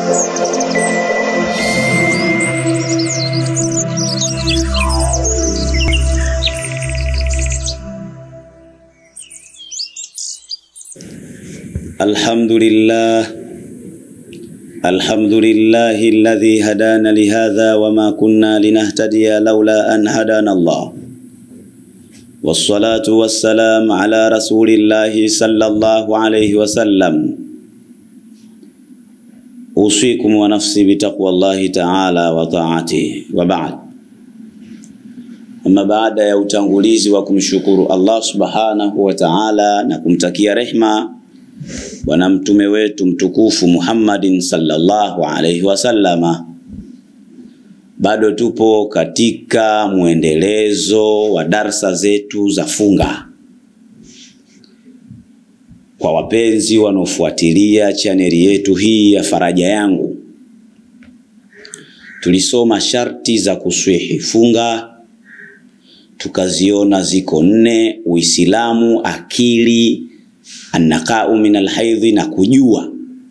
الحمد لله الحمد لله الذي هدانا لهذا وما كنا لنهتدي لولا أن هدانا الله والصلاة والسلام على رسول الله صلى الله عليه وسلم أوصيكم ونفسي بتقوى الله تعالى وطاعته وبعد Ama baada ya utangulizi wa kumshukuru Allah subhanahu wa ta'ala na kumtakia rehma bwana mtume wetu mtukufu Muhammadin sallallahu alaihi wasallama, bado tupo katika mwendelezo wa darsa zetu za funga. Kwa wapenzi wanaofuatilia chaneli yetu hii ya Faraja Yangu, tulisoma sharti za kuswihi funga tukaziona ziko nne: Uislamu, akili, annaqau min alhaidhi na kujua.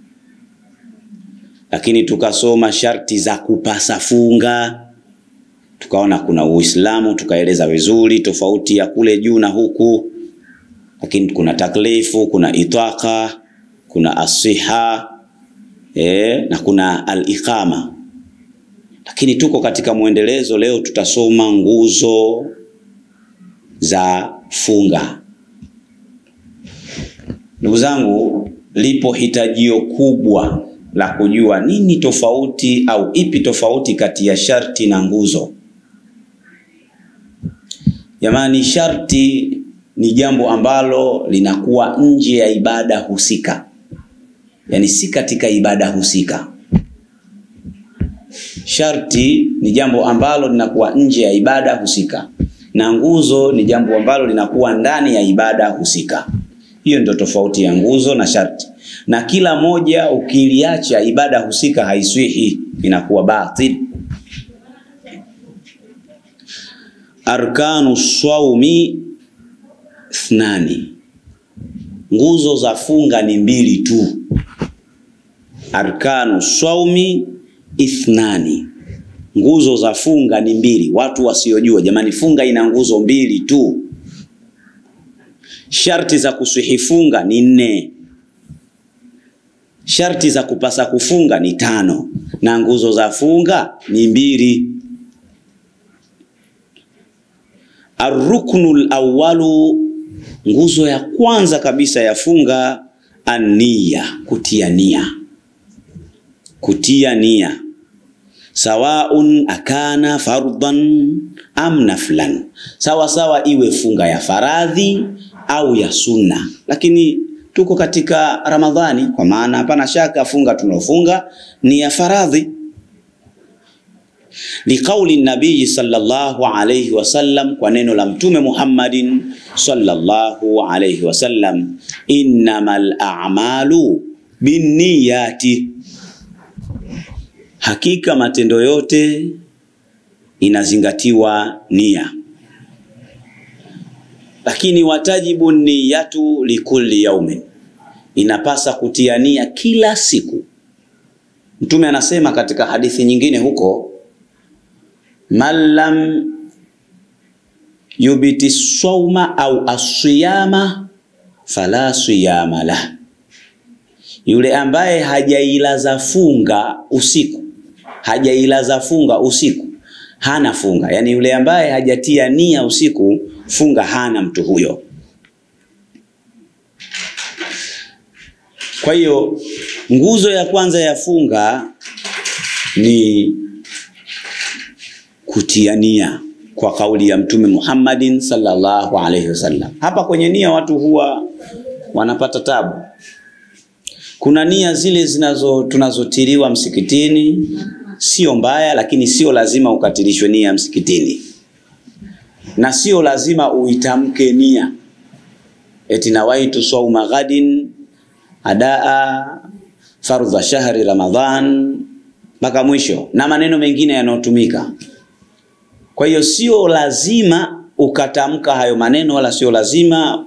Lakini tukasoma sharti za kupasa funga, tukaona kuna Uislamu, tukaeleza vizuri tofauti ya kule juu na huku. Lakini kuna taklifu, kuna itaka, kuna asiha eh, na kuna al-iqama. Lakini tuko katika mwendelezo, leo tutasoma nguzo za funga. Ndugu zangu, lipo hitajio kubwa la kujua nini tofauti au ipi tofauti kati ya sharti na nguzo. Jamani, sharti ni jambo ambalo linakuwa nje ya ibada husika, yaani si katika ibada husika. Sharti ni jambo ambalo linakuwa nje ya ibada husika na nguzo ni jambo ambalo linakuwa ndani ya ibada husika. Hiyo ndio tofauti ya nguzo na sharti, na kila moja ukiliacha ibada husika haiswihi, inakuwa batil. Arkanu swaumi thnani, nguzo za funga ni mbili tu. Arkanu swaumi ithnani nguzo za funga ni mbili. Watu wasiojua, jamani, funga ina nguzo mbili tu. Sharti za kuswihi funga ni nne. Sharti za kupasa kufunga ni tano, na nguzo za funga ni mbili. Arruknul awwalu, nguzo ya kwanza kabisa ya funga, ania, kutia nia, kutia nia sawaun akana fardhan am naflan, sawa sawa iwe funga ya faradhi au ya sunna. Lakini tuko katika Ramadhani, kwa maana hapana shaka funga tunaofunga ni ya faradhi. Liqauli nabii sallallahu alayhi wasallam, kwa neno la Mtume Muhammadin sallallahu alayhi wasallam, innamal a'malu binniyati Hakika matendo yote inazingatiwa nia, lakini watajibu niyatu likulli yaumin, inapasa kutia nia kila siku. Mtume anasema katika hadithi nyingine huko, man lam yubiti sauma au asiyama fala siyama lah, yule ambaye hajailaza funga usiku hajailaza funga usiku hana funga. Yaani yule ambaye hajatia nia usiku, funga hana mtu huyo. Kwa hiyo nguzo ya kwanza ya funga ni kutia nia kwa kauli ya Mtume Muhammadin sallallahu alaihi wasallam. Hapa kwenye nia watu huwa wanapata tabu. Kuna nia zile zinazo tunazotiriwa msikitini sio mbaya, lakini sio lazima ukatilishwe nia msikitini, na sio lazima uitamke nia eti nawaitu sauma ghadin adaa fardha shahri Ramadhan mpaka mwisho na maneno mengine yanayotumika. Kwa hiyo sio lazima ukatamka hayo maneno, wala sio lazima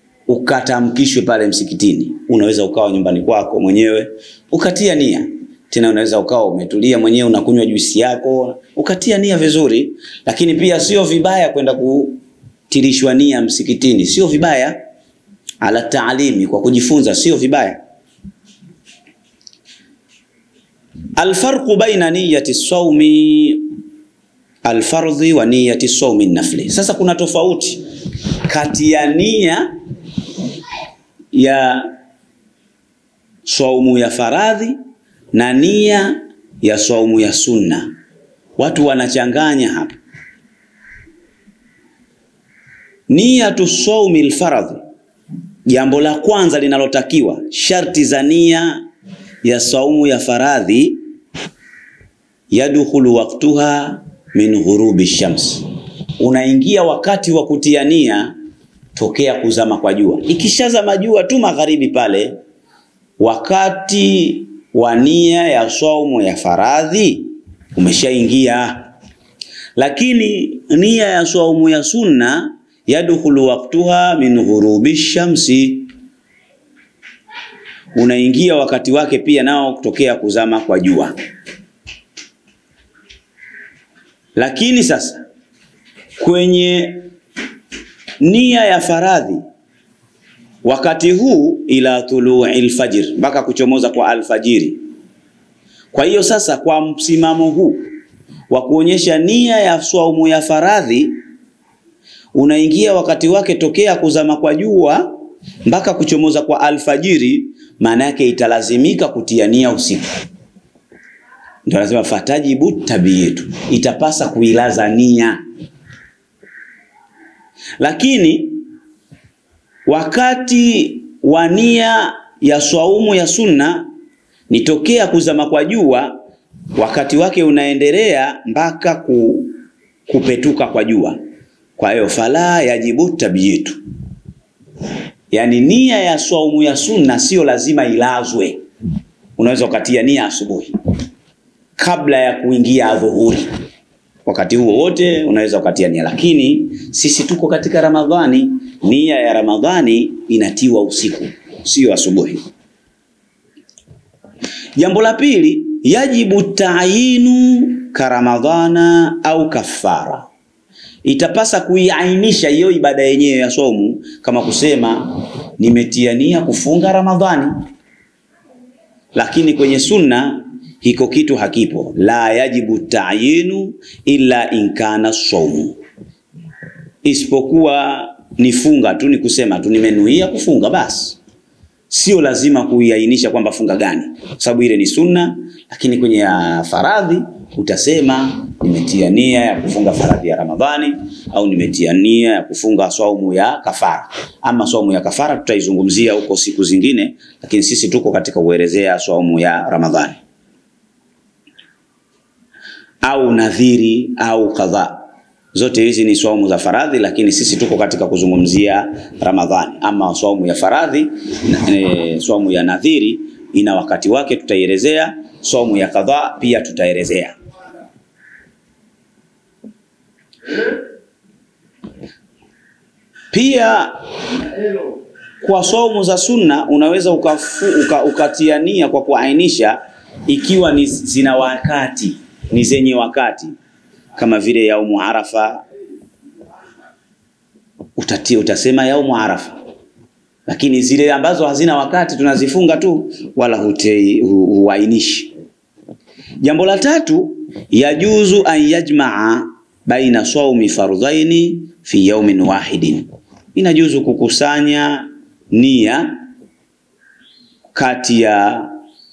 ukatamkishwe pale msikitini. Unaweza ukawa nyumbani kwako mwenyewe ukatia nia Tena unaweza ukawa umetulia mwenyewe unakunywa juisi yako ukatia nia vizuri, lakini pia sio vibaya kwenda kutirishwa nia msikitini, sio vibaya. Ala taalimi, kwa kujifunza, sio vibaya. Alfarqu baina niyati saumi alfardhi wa niyati saumi nafli. Sasa kuna tofauti kati ya nia ya saumu ya faradhi na nia ya saumu ya sunna. Watu wanachanganya hapa. Niyatu saumi alfaradhi, jambo la kwanza linalotakiwa, sharti za nia ya saumu ya faradhi, yadkhulu waqtuha min ghurubi shams, unaingia wakati wa kutia nia tokea kuzama kwa jua. Ikishazama jua tu magharibi pale, wakati wa nia ya saumu ya faradhi umeshaingia. Lakini nia ya saumu ya sunna yadkhulu waqtuha min ghurubi shamsi, unaingia wakati wake pia nao kutokea kuzama kwa jua. Lakini sasa kwenye nia ya faradhi wakati huu ila tului lfajr, mpaka kuchomoza kwa alfajiri. Kwa hiyo sasa, kwa msimamo huu wa kuonyesha nia ya swaumu ya faradhi unaingia wakati wake tokea kuzama kwa jua mpaka kuchomoza kwa alfajiri, maana yake italazimika kutia nia usiku. Ndio anasema fatajibu tabiyetu, itapasa kuilaza nia. Lakini wakati wa nia ya swaumu ya sunna ni tokea kuzama kwa jua, wakati wake unaendelea mpaka ku, kupetuka kwa jua. Kwa hiyo fala yajibu tabiyetu, yaani nia ya swaumu ya sunna sio lazima ilazwe. Unaweza ukatia nia asubuhi kabla ya kuingia adhuhuri, wakati huo wote unaweza ukatia nia, lakini sisi tuko katika Ramadhani. Nia ya Ramadhani inatiwa usiku, sio asubuhi. Jambo la pili, yajibu taayinu ka Ramadhana au kafara, itapasa kuiainisha hiyo ibada yenyewe ya somu, kama kusema nimetia nia kufunga Ramadhani, lakini kwenye sunna hiko kitu hakipo. La yajibu taayinu illa in kana saumu, isipokuwa ni funga tu, ni kusema tu nimenuia kufunga basi, sio lazima kuiainisha kwamba funga gani, kwa sababu ile ni sunna. Lakini kwenye ya faradhi utasema nimetia nia ya kufunga faradhi ya Ramadhani au nimetia nia ya kufunga saumu ya kafara. Ama saumu ya kafara tutaizungumzia huko siku zingine, lakini sisi tuko katika kuelezea saumu ya Ramadhani au nadhiri au kadhaa. Zote hizi ni swaumu za faradhi, lakini sisi tuko katika kuzungumzia Ramadhani. Ama swaumu ya faradhi e, swaumu ya nadhiri ina wakati wake, tutaielezea. Swaumu ya kadhaa pia tutaelezea. Pia kwa swaumu za sunna unaweza ukafu, uka, ukatia nia kwa kuainisha ikiwa ni zina wakati ni zenye wakati kama vile yaumu Arafa, utatia utasema yaumu Arafa, lakini zile ambazo hazina wakati tunazifunga tu, wala huainishi. Jambo la tatu, yajuzu an yajmaa baina saumi fardhaini fi yaumin wahidin, inajuzu kukusanya nia kati ya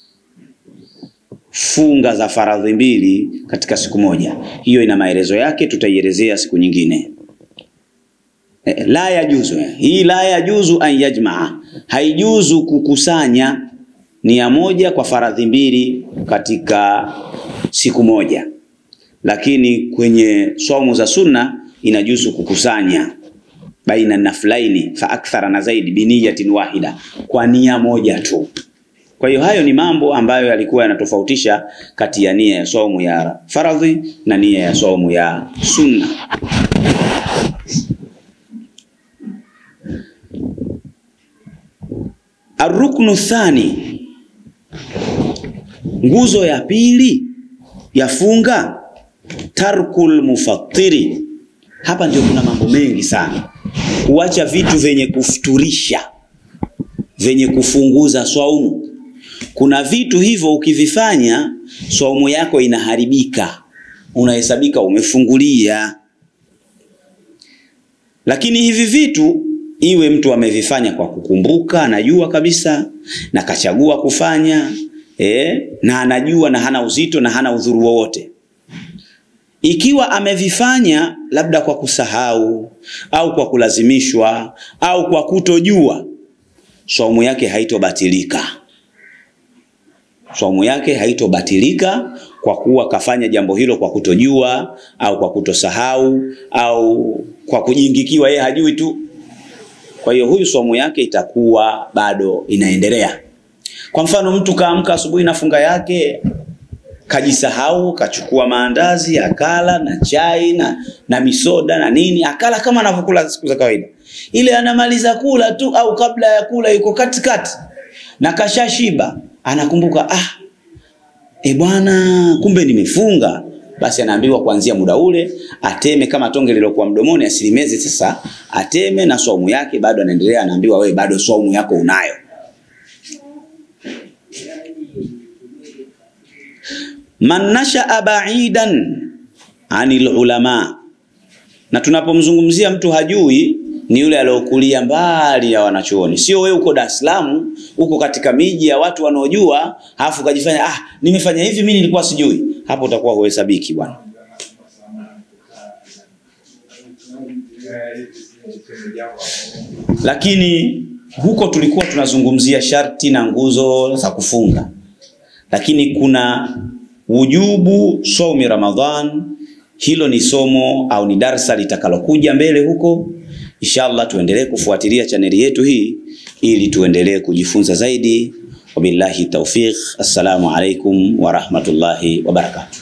funga za faradhi mbili katika siku moja. Hiyo ina maelezo yake, tutaielezea siku nyingine. E, la yajuzu hii, la yajuzu an yajmaa, haijuzu kukusanya nia moja kwa faradhi mbili katika siku moja, lakini kwenye saumu za sunna inajuzu kukusanya baina naflaini fa akthara na zaidi biniyatin wahida, kwa nia moja tu. Kwa hiyo hayo ni mambo ambayo yalikuwa yanatofautisha kati ya nia ya saumu ya faradhi na nia ya saumu ya sunna. Arruknu thani, Nguzo ya pili ya funga tarkul mufattiri. Hapa ndio kuna mambo mengi sana, kuacha vitu vyenye kufuturisha, vyenye kufunguza swaumu. Kuna vitu hivyo ukivifanya, swaumu yako inaharibika, unahesabika umefungulia. Lakini hivi vitu iwe mtu amevifanya kwa kukumbuka, anajua kabisa na kachagua kufanya eh, na anajua na hana uzito na hana udhuru wowote. Ikiwa amevifanya labda kwa kusahau au kwa kulazimishwa au kwa kutojua, swaumu yake haitobatilika. Swaumu yake haitobatilika kwa kuwa kafanya jambo hilo kwa kutojua au kwa kutosahau au kwa kujingikiwa, yeye hajui tu. Kwa hiyo huyu swaumu yake itakuwa bado inaendelea. Kwa mfano, mtu kaamka asubuhi na funga yake kajisahau, kachukua maandazi akala na chai na, na misoda na nini, akala kama anavyokula siku za kawaida. Ile anamaliza kula tu au kabla ya kula yuko katikati na kashashiba, anakumbuka ah, e bwana, kumbe nimefunga. Basi anaambiwa kuanzia muda ule ateme kama tonge lilokuwa mdomoni, asilimeze sasa, ateme na swaumu yake bado anaendelea. Anaambiwa wewe bado swaumu yako unayo. Man nashaa baidan anil ulama, na tunapomzungumzia mtu hajui ni yule aliyokulia mbali ya wanachuoni. Sio wewe uko Dar es Salaam, uko katika miji ya watu wanaojua, halafu ukajifanya ah, nimefanya hivi mimi nilikuwa sijui. Hapo utakuwa huhesabiki bwana. Lakini huko tulikuwa tunazungumzia sharti na nguzo za kufunga, lakini kuna wujubu saumi Ramadhan. Hilo ni somo au ni darsa litakalokuja mbele huko. Inshallah tuendelee kufuatilia chaneli yetu hii ili tuendelee kujifunza zaidi. Wabillahi taufiq. Assalamu alaikum wa rahmatullahi wa barakatuh.